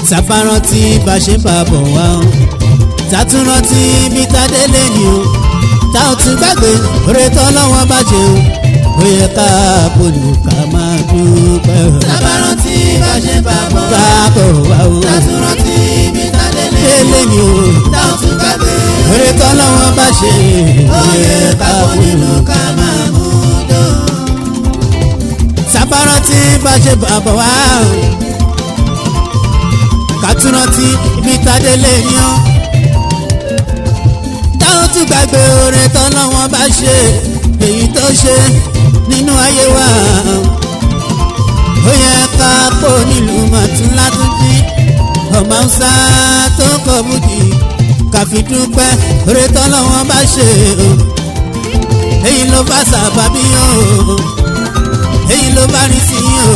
sábàrántí bá ṣe bá bọ̀ wá o tàtúrántí bí tádélé ni o tá ò tún gbàgbé oore tọ́lọ́wọ́n bá ṣe o ó yẹ ká bolù ká máa dúpẹ́ o. sábàrántí bá ṣe bá bọ̀ bá bọ̀ wá o tàtúrántí bí tádélé délé ni o tá ò tún gbàgbé oore tọ́lọ́wọ́n bá ṣe ó yẹ ká bọ̀ nínú ká máa mú dùn. sábàrántí bá ṣe bá bọ̀ wá o kàtúrántí ibi tádélé ni o táwọn tún gbàgbé oore tọ́lọ́wọ́n bá ṣe èyí tó ṣe nínú ayé wa ó yẹ ká pò nílùú mọ̀tún látúndí ọmọ ọ̀sá tó kọ bùdì káfí dúpẹ́ oore tọ́lọ́wọ́n bá ṣe o èyí ló bá sábàbí o èyí ló bá rí sí o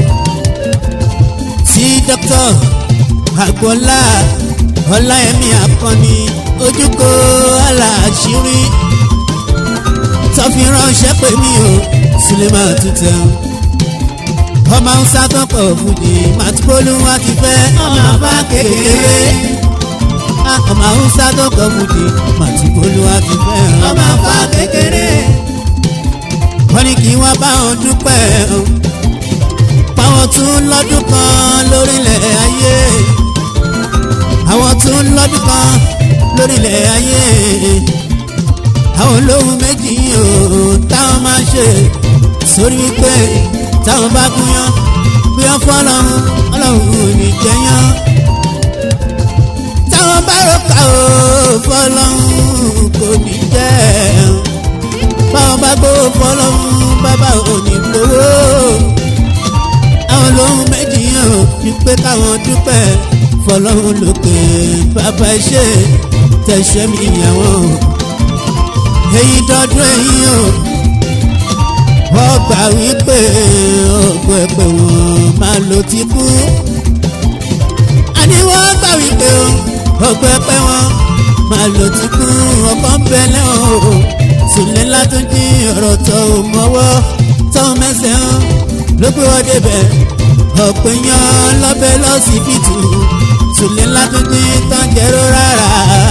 sí dókítà àgbọ̀lá ọláyẹmí akọni ojúkọ aláṣírí tọ́fi ránṣẹ́ pé mi ò sílẹ̀mà tuntun ọmọ hausa tó kọ̀ fújì màtúbólú wá ti fẹ́ ọmọ bá kékeré ọmọ hausa tó kọ̀ fújì màtúbólú wá ti fẹ́ ọmọ bá kékeré wọ́n ní kí wọ́n bá wọn dúpẹ́ páwọn tún lọ́dún kan lórílẹ̀ ayé àwọn tún lọ́dún kan lórílẹ̀ ayé àwọn olóhùn méjì o táwọn máa ṣe sórí wípé táwọn bá gúnyán gbéyàn fọlọ́run ọlọ́run ò ní jẹyán táwọn bá rọ̀ka o fọlọ́run kò ní jẹ́ báwọn bá gbówó fọlọ́run bàbá ò ní gbówó àwọn olóhùn méjì o ní pé káwọn dúpẹ́ fọlọ́run lókè bàbá ṣe tẹ̀sẹ̀ mi ìyàwó èyí dọ́dún èyí o wọ́n gbà wípé ọgbọ́n ẹgbẹ́ wọn máa lo ti kú àní wọ́n gbà wípé ọgbọ́n ẹgbẹ́ wọn máa lo ti kú ọkọ̀ ń bẹ lẹ́wọ̀n o sùlẹ̀ látúndí ọ̀rọ̀ tó mọ́wọ́ tó mẹ́sẹ̀ hàn ló gbé wọ́n débẹ̀ ọ̀pẹ̀ yan lọ́bẹ̀ lọ́sibítù sùlẹ̀ látúndí tán jẹ́rọ rárá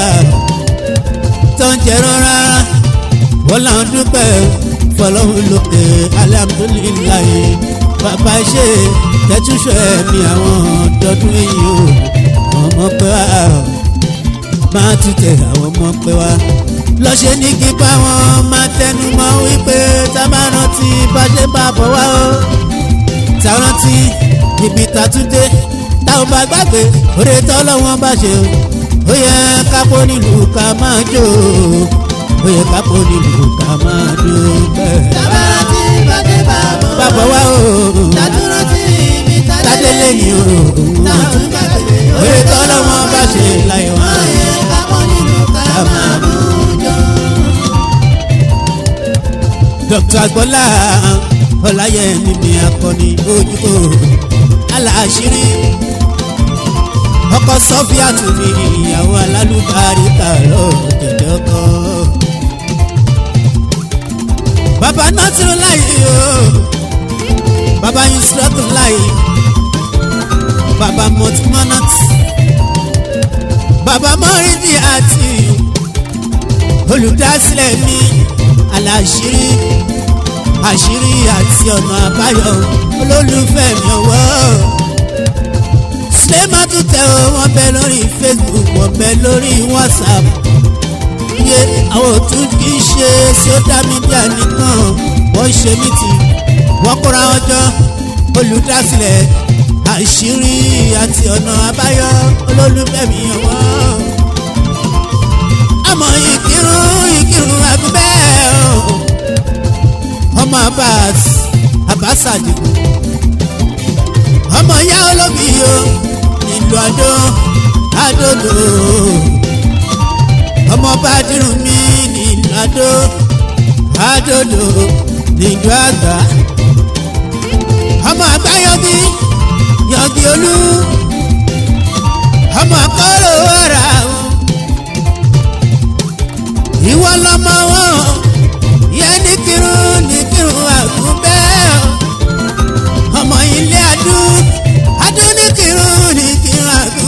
tán jẹ́rọ rárá wọ́n làwọn dúpẹ́ fọlọ́hún lókè alihamudulilayi bàbá ṣe tẹ́túṣọ ẹ̀mí àwọn dọ́dún èyí o ọmọ pé wá máa tútẹ̀ àwọn ọmọ pé wá lọ́ṣẹ́ ní kí báwọn máa tẹnu mọ́ wípé tá a bá rántí bá ṣe bá bọ̀ wá o tá a rántí ibi tàtúndé táwọn bá gbàgbé oore tọ́lọ́wọ́n bá ṣe o ó yẹ kápó nílùú ká máa jó o ó yẹ kápó nílùú ká máa dúpẹ́. sábàrántí bá ṣe bá bọ̀ bàbá wa o tàtúrántí bí tádélé tádélé ni o tá ò tún gbàgbé oore tọ́lọ́wọ́n bá ṣe láyé ó wọn. yẹ ká bọ̀ nínú ká máa mú dùn. dr agboola ọláyẹmí mi akọni ojúkò aláṣírí ọkọ sọfíà tún ní ìyàwó alálùbáríkà lọ́dẹ̀dẹ̀ ọkọ. bàbá nasiru láyé o bàbá yusuf láyé bàbá mọtúmọ́nàt bàbá mọ́rìndì àti olùdásílẹ̀ mi aláṣírí àṣírí àti ọ̀nà àbáyọ olólùfẹ́ mi ọwọ́ sinimá tún tẹ o wọ́n bẹ lórí facebook wọ́n bẹ lórí whatsapp iye àwọn òtún kì í ṣe social media nìkan wọ́n ṣe mítì wọ́n kóra wọn jọ olùdásílẹ̀ àṣírí àti ọ̀nà àbáyọ olólùfẹ́ mi ọwọ́ àmọ́ ìkírun ìkírun àgùnbẹ́ o ọmọ abbas abbas àdìgún ọmọ ìyá olóbì o nílùú àdó àdòdò ọmọ bàdìrún mi nílùú àdó àdòdò nílùú àgbà ọmọ àgbáyọbí yọgí olú ọmọ akọ́rò ọ̀rà o ìwọ lọmọ wọn yẹ ní kírun ní kírun àgùnbẹ́ ọmọ ilé adú adú ní kírun ní kírun àgùnbẹ́.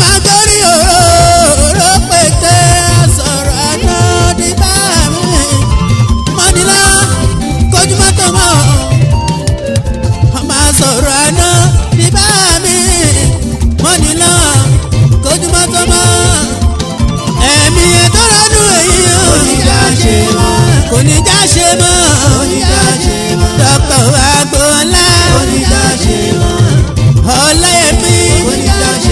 máa gorí òróró pété sọ̀rọ̀ àná nígbà mi mọ́nilá kojú mọ́tò mọ́ ọmọ sọ̀rọ̀ àná nígbà mi mọ́nilá kojú mọ́tò mọ́ ẹ̀mí ẹ̀tọ́ lọ́dún èyí o Kò ní já ṣe mọ́. kò ní já ṣe mọ́ Kò ní já ṣe mọ́. dọ́kítọ̀ agboola Kò ní já ṣe mọ́. ọláyẹmí Kò ní já ṣe